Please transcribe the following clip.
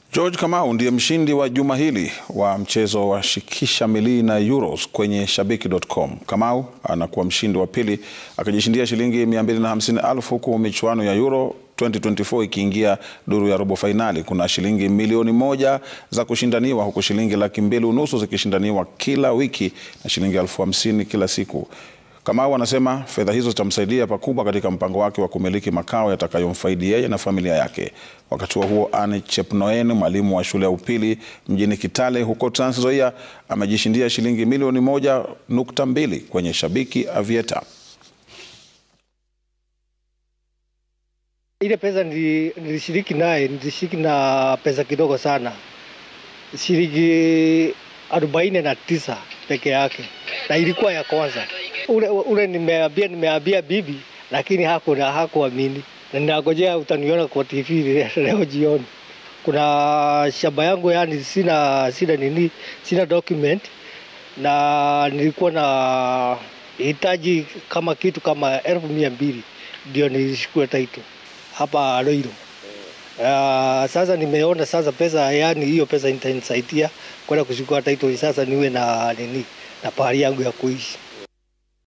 George Kamau ndiye mshindi wa juma hili wa mchezo wa shikisha milii na Euros kwenye shabiki.com. Kamau anakuwa mshindi wa pili akijishindia shilingi 250,000 huku michuano ya Euro 2024 ikiingia duru ya robo fainali. Kuna shilingi milioni moja za kushindaniwa huku shilingi laki mbili unusu zikishindaniwa kila wiki na shilingi elfu hamsini kila siku. Kamau anasema fedha hizo zitamsaidia pakubwa katika mpango wake wa kumiliki makao yatakayomfaidi yeye na familia yake. Wakati huo huo, Anne Chepnoen, mwalimu wa shule ya upili mjini Kitale huko Trans Nzoia, amejishindia shilingi milioni moja nukta mbili kwenye Shabiki Avieta. Ile pesa nilishiriki naye, nilishiriki na pesa kidogo sana, shilingi arobaini na tisa peke yake, na ilikuwa ya kwanza. Ule, ule nimeambia nimeambia bibi, lakini hakuna hakuamini, na ninangojea utaniona kwa TV leo jioni. Kuna shamba yangu, yani sina sina nini, sina document, na nilikuwa na hitaji kama kitu kama elfu mia mbili ndio nilishukua title hapa Loiro. Uh, sasa nimeona sasa pesa, yani hiyo pesa itanisaidia kwenda kuchukua title sasa niwe na nini na pahali yangu ya kuishi.